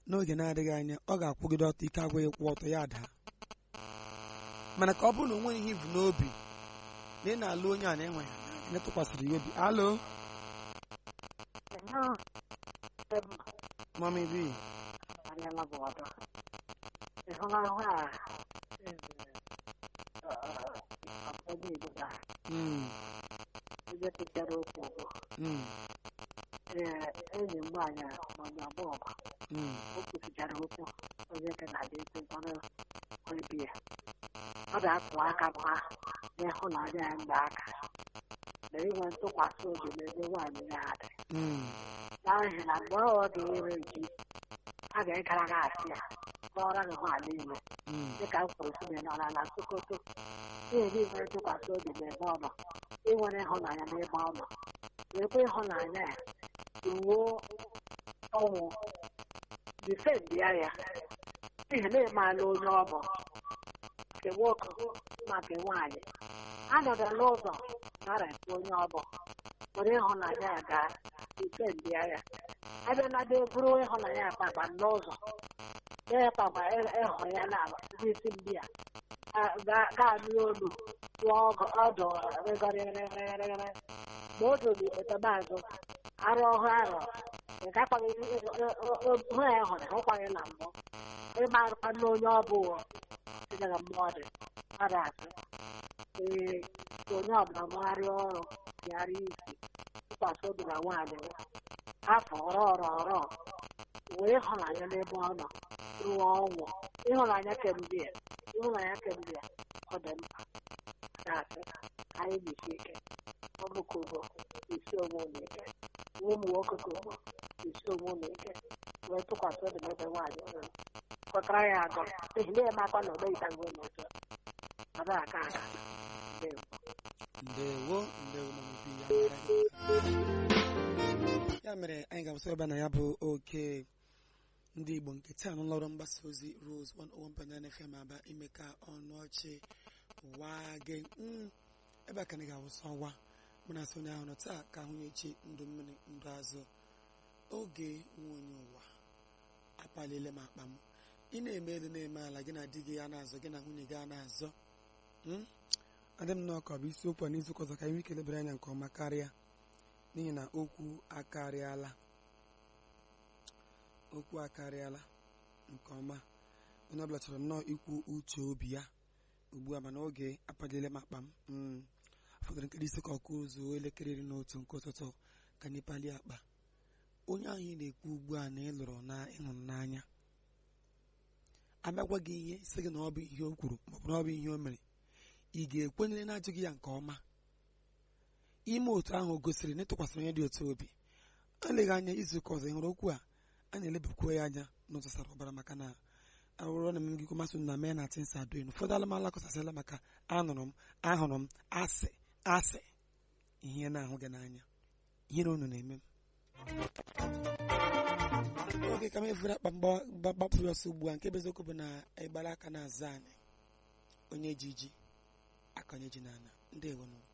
n'oge na-adịghị anya ọ ga-akwụgide ọtọ ike agwaghị kwụ ọtọ ya daa mana ka ọ bụrụ na o nweghị ihe ibu n'obi na ị na-alụ onye a na-enweghị anya tụkwasịrị ya obi alo mami bi ịhụnahụ a Mm, ebe pụtara okwu bụ mm, ee enyi m nwaanyị maọbụ abụọ mm, o kwusichara okwu onye ka na-adị ekwu mkpọrọ obi ya ọ ga-akụ aka bụ ha n'ịhụnanya ya mgbe aka na inwe ntụkwasị obi n'ebe nwaanyị ya dị mm, n'ihi na mgbe ọ dị ire ji a ga-egara gị asị ya kọọrọ gị nwaanyị ime mm, dịka m kwuru sinye n'ọla na sokoto na-eri nwere ntụkwasị obi n'ebe ọ nọ inwere ịhụnanya n'ebe ọ nọ wekwa ịhụnanya ya ruo ọnwụ difendịa ya n'ihi na ịmaala onye ọ bụ nke nwoke ma nke nwaanyị anọdụla ụzọ narapụ onye ọ bụ were ịhụnanya ya gaa difendịa ya abịalada bụrụ ịhụnanya ya kpakpa n'ụzọ ya kpakpa ịhụ ya na n'isi ndị a ga-anụ olu rụọ ọgụ ọdụ rịgọrịrịrịrịrị ma o doro ikpetaba azụ arụ ọhụ arọ nke akpaghị hụ ya hụrụ hụkwaghị na mbụ ịma arụkwa n'onye ọ bụ tinyere mmụọ dị mmadụ asị ee onye ọbụla mụgharịa ọrụ tụgharịa isi tụkwasị obi na nwaanyị afọ ọrọ ọrọ ọrọ wee ịhụnanya n'ebe ọ nọ ruo ọnwụ ịhụnanya kemgbe ya ịhụnanya kemgbe ya ọ dị mkpa na-asị ka anyị jisie ike ọbụkogo isi onwe unu ike nwa ụmụ nwoke kogo isi onwe unu ike wee tụkwasị obi n'ebe nwaanyị nọ kọtara ya agọ n'ihi na eme akwa na ogbe ịtagbo n'otu ọ dịghị aka aka ndewo ndewo ndewo mami bi ya mere ya mere anyị ga-abụsị ebe na ya bụ oke ndị igbo nke taa n'ụlọọrụ mgbasa ozi rose 101.9 fm aba ime ka ọnụ ọchị waa gị Mm, ebe a ka anyị ga-awụsa ọwa mụ na asị onye ahụ nọ taa ka ahụ echi ndụ mmiri ndụ azụ oge nwa onye ụwa akpaliele m akpa m ị na-eme elu na-eme ala gị na di gị a na-azọ gị na nwunye gị a na-azọ Mm? adị m nnọọ ka ọ bụ isiokwu a n'izu ụka ọzọ ka anyị ike lebere anya nke ọma karịa n'ihi na okwu akarịala okwu akarịala nke ọma onye ọbụla chọrọ nnọọ ikwu uche obi ya ugbu a mana oge apadịle m akpa m Mm. fọdụrụ nkiri isi ka ọkụ ụzọ elekere iri na otu nke ụtụtụ ka anyị palie akpa onye ahụ ị na-ekwu ugbu a na ị lụrụ na ịhụrụ n'anya abịagwa gị ihe sị gị na ọ bụ ihe o kwuru maọbụ na ọ bụ ihe o mere ị ga-ekwenyere na-ajụghị ya nke ọma ime otu ahụ o gosiri na ịtụkwasịrị onye dị otu obi eleghị anya izu ụka ọzọ ị hụrụ okwu a a na-elebakwuo ya anya n'ụzọ sara ọbara maka na arụrụ na mmegikwu masị na mee na tinsa adoin ụfọdụ alụmalụ akọsasịla maka anụrụ m ahụrụ m asị asị ihe na-ahụ gị n'anya ihere unu na-eme m oge ka m efere akpa gbapụrụ ọsọ ugbu a nke bụ eziokwu bụ na ịgbara aka na-aza anyị onye ji ji akanye ji n'ala ndị ewenu